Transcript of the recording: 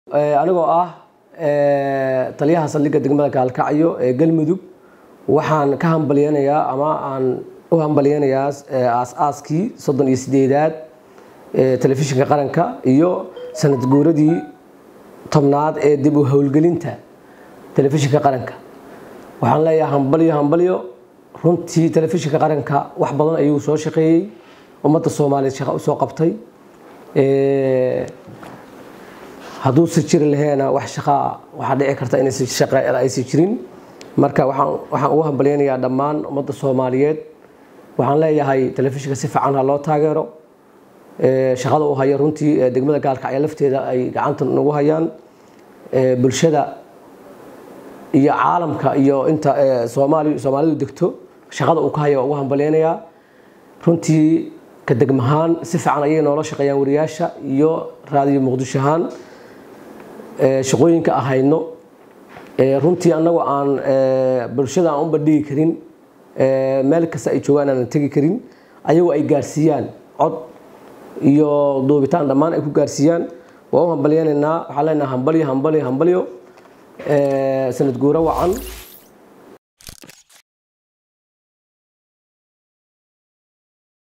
anigoo ah taliyaha saldhigga degmada gaalkacyo ee galmudug waxaan ka hambalyeynayaa ama aan u hambalyeynayaa aas-aaskii soddon iyo sideedaad telefishinka qaranka iyo sanad guuradii tobnaad ee dib u howlgelinta telefishinka qaranka waxaan leeyahay hambalyo hambalyo runtii telefishinka qaranka wax badan ayuu soo shaqeeyey ummadda soomaaliyeed shaqa usoo qabtay hadduusa jiri laheena wax shaqaa waxaa dhici karta inaysan shaqa aysan jirin marka waxaan waxaan ugu hambalyeynayaa dhammaan ummadda soomaaliyeed waxaan leeyahay telefishinka si fiican ha loo taageero shaqada uu hayo runtii degmada gaalkacyo lafteeda ay gacanta nagu hayaan bulshada iyo caalamka iyo inta soomaali soomaalidu degto shaqada uu ka hayo waa ugu hambalyeynayaa runtii ka degmahaan si fiican ayay noola shaqeeyaan wariyaasha iyo raadiyo muqdisho ahaan shaqooyinka ahayno runtii annagoo aan bulshada aan u bandhigi karin meel kasta ay joogaan aanan tegi karin ayagoo ay gaarsiiyaan cod iyo duubitaan dhammaan ay ku gaarsiiyaan waa u hambalyeynaynaa waxaan leenahay hambalyo hambalyo hambalyo sanad guuro wacan